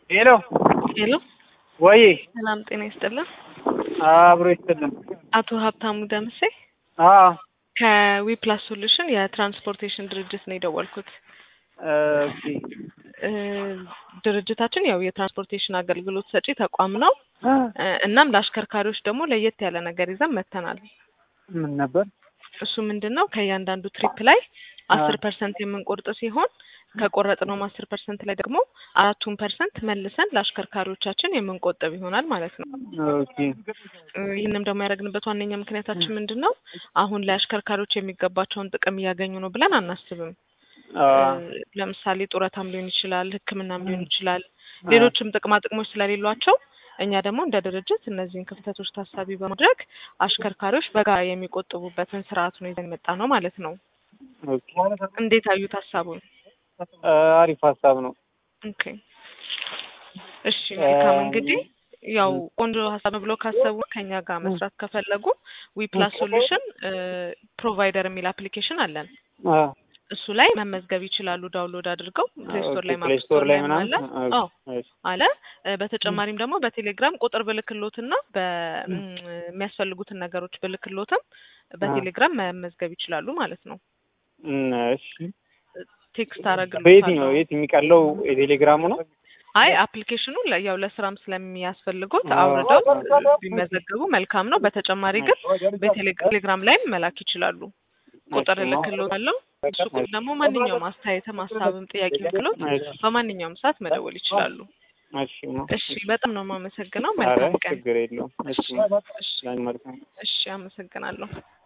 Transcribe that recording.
ሄሎ ሄሎ ወይ ሰላም ጤና ይስጥልን። አብሮ ይስጥልን። አቶ ሀብታሙ ደምሴ አዎ ከዊፕላስ ሶሉሽን የትራንስፖርቴሽን ድርጅት ነው የደወልኩት። ኦኬ እ ድርጅታችን ያው የትራንስፖርቴሽን አገልግሎት ሰጪ ተቋም ነው። እ እናም ለአሽከርካሪዎች ደግሞ ለየት ያለ ነገር ይዘን መጥተናል። ምን ነበር? እሱ ምንድን ነው ከእያንዳንዱ ትሪፕ ላይ አስር ፐርሰንት የምንቆርጥ ሲሆን ከቆረጥነውም አስር ፐርሰንት ላይ ደግሞ አራቱን ፐርሰንት መልሰን ለአሽከርካሪዎቻችን የምንቆጥብ ይሆናል ማለት ነው። ኦኬ እ ይህንም ደግሞ ያደረግንበት ዋነኛ ምክንያታችን ምንድን ነው? አሁን ላይ አሽከርካሪዎች የሚገባቸውን ጥቅም እያገኙ ነው ብለን አናስብም። አ እ ለምሳሌ ጡረታም ሊሆን ይችላል፣ ሕክምናም ሊሆን ይችላል፣ ሌሎችም ጥቅማ ጥቅሞች ስለሌሏቸው እኛ ደግሞ እንደ ድርጅት እነዚህን ክፍተቶች ታሳቢ በማድረግ አሽከርካሪዎች በጋራ የሚቆጥቡበትን ስርዓት ነው ይዘን የመጣ ነው ማለት ነው። ኦኬ እንዴት አዩት ሀሳቡን? አ አሪፍ ሀሳብ ነው። ኦኬ እሺ መልካም እንግዲህ ያው ቆንጆ ሀሳብ ነው ብሎ ካሰቡ ከኛ ጋር መስራት ከፈለጉ ዊፕላስ ሶሉሽን ፕሮቫይደር የሚል አፕሊኬሽን አለን። አ እሱ ላይ መመዝገብ ይችላሉ። ዳውንሎድ አድርገው ፕሌይ ስቶር ላይ ፕሌይ ስቶር ላይ አለ ምናምን አዎ አለ። እ በተጨማሪም ደግሞ በቴሌግራም ቁጥር ብልክሎትና በሚያስፈልጉትን ነገሮች ብልክሎትም በቴሌግራም መመዝገብ ይችላሉ ማለት ነው። እም፣ እሺ ቴክስት በየትኛው አረግልዎታለሁ። የት የሚቀለው የቴሌግራሙ ነው? አይ አፕሊኬሽኑ ለ- ያው ለስራም ስለሚያስፈልጉት አዎ። አውርደው ቢመዘገቡ መልካም ነው። በተጨማሪ ግን በቴሌግራም ላይም መላክ ይችላሉ። ቁጥር እሺ። እልክልዎታለሁ። እሱ ቁጥር ደግሞ ማንኛውም አስተያየትም ሀሳብም ጥያቄ ብሎት እሺ። በማንኛውም ሰዓት መደወል ይችላሉ። እሺ ነው። እሺ በጣም ነው የማመሰግነው። ኧረ መልካም ቀን። ችግር የለውም። እሺ እሺ ላኝ መልካም እሺ አመሰግናለሁ።